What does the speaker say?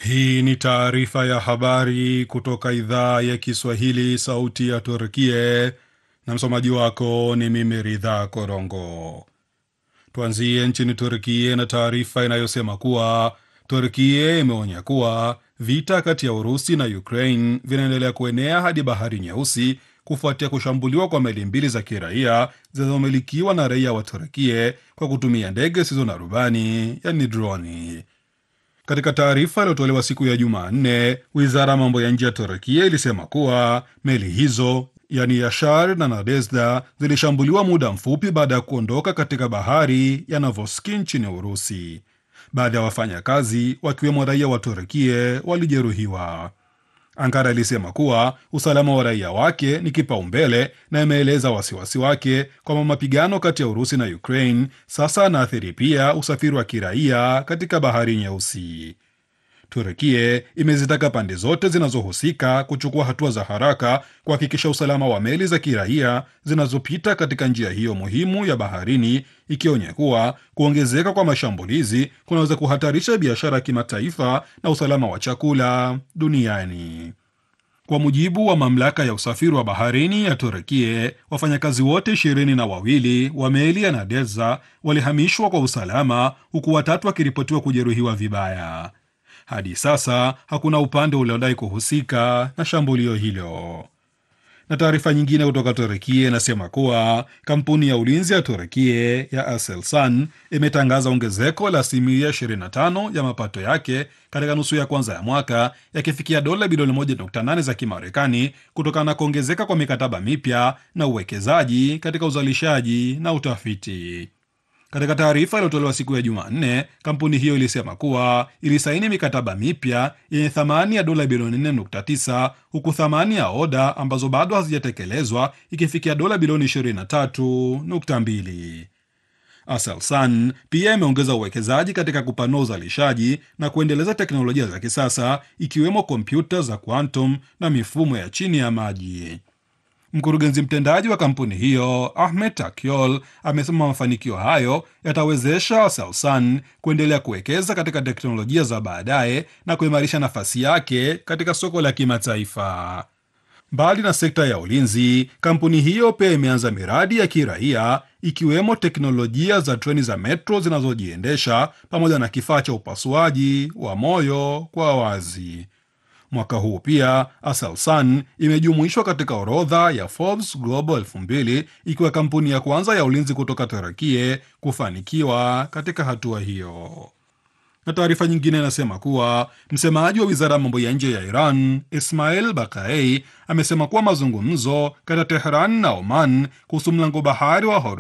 Hii ni taarifa ya habari kutoka idhaa ya Kiswahili, sauti ya Turkie, na msomaji wako ni mimi Ridha Korongo. Tuanzie nchini Turkie na taarifa inayosema kuwa Turkie imeonya kuwa vita kati ya Urusi na Ukraine vinaendelea kuenea hadi Bahari Nyeusi kufuatia kushambuliwa kwa meli mbili za kiraia zinazomilikiwa na raia wa Turkie kwa kutumia ndege zisizo na rubani, yani droni. Katika taarifa iliyotolewa siku ya Jumanne, wizara ya mambo ya nje ya Turkia ilisema kuwa meli hizo yani Yashar na Nadezhda zilishambuliwa muda mfupi baada ya kuondoka katika bahari ya Novoski nchini Urusi. Baadhi ya wafanyakazi wakiwemo raia wa Turkia walijeruhiwa. Ankara ilisema kuwa usalama wa raia wake ni kipaumbele na imeeleza wasiwasi wake kwamba mapigano kati ya Urusi na Ukraine sasa anaathiri pia usafiri wa kiraia katika bahari Nyeusi. Turkie imezitaka pande zote zinazohusika kuchukua hatua za haraka kuhakikisha usalama wa meli za kiraia zinazopita katika njia hiyo muhimu ya baharini, ikionya kuwa kuongezeka kwa mashambulizi kunaweza kuhatarisha biashara ya kimataifa na usalama wa chakula duniani. Kwa mujibu wa mamlaka ya usafiri wa baharini ya Turkie, wafanyakazi wote ishirini na wawili wa meli ya Nadeza walihamishwa kwa usalama, huku watatu wakiripotiwa kujeruhiwa vibaya. Hadi sasa hakuna upande uliodai kuhusika na shambulio hilo. Na taarifa nyingine kutoka Turekie inasema kuwa kampuni ya ulinzi ya Turekie ya Aselsan imetangaza ongezeko la asilimia 25 ya mapato yake katika nusu ya kwanza ya mwaka yakifikia dola bilioni 1.8 za Kimarekani kutokana na kuongezeka kwa mikataba mipya na uwekezaji katika uzalishaji na utafiti. Katika taarifa iliyotolewa siku ya Jumanne, kampuni hiyo ilisema kuwa ilisaini mikataba mipya yenye thamani ya dola bilioni 4.9 huku thamani ya oda ambazo bado hazijatekelezwa ikifikia dola bilioni 23.2. Aselsan pia imeongeza uwekezaji katika kupanua uzalishaji na kuendeleza teknolojia za kisasa ikiwemo kompyuta za quantum na mifumo ya chini ya maji. Mkurugenzi mtendaji wa kampuni hiyo Ahmed Takyol amesema mafanikio hayo yatawezesha Aselsan kuendelea kuwekeza katika teknolojia za baadaye na kuimarisha nafasi yake katika soko la kimataifa. Mbali na sekta ya ulinzi, kampuni hiyo pia imeanza miradi ya kiraia ikiwemo teknolojia za treni za metro zinazojiendesha pamoja na kifaa cha upasuaji wa moyo kwa wazi. Mwaka huu pia Aselsan imejumuishwa katika orodha ya Forbes Global 2000 ikiwa kampuni ya kwanza ya ulinzi kutoka Turakie kufanikiwa katika hatua hiyo. Na taarifa nyingine inasema kuwa msemaji wa wizara ya mambo ya nje ya Iran Ismail Bakai amesema kuwa mazungumzo kati ya Tehran na Oman kuhusu mlango bahari wa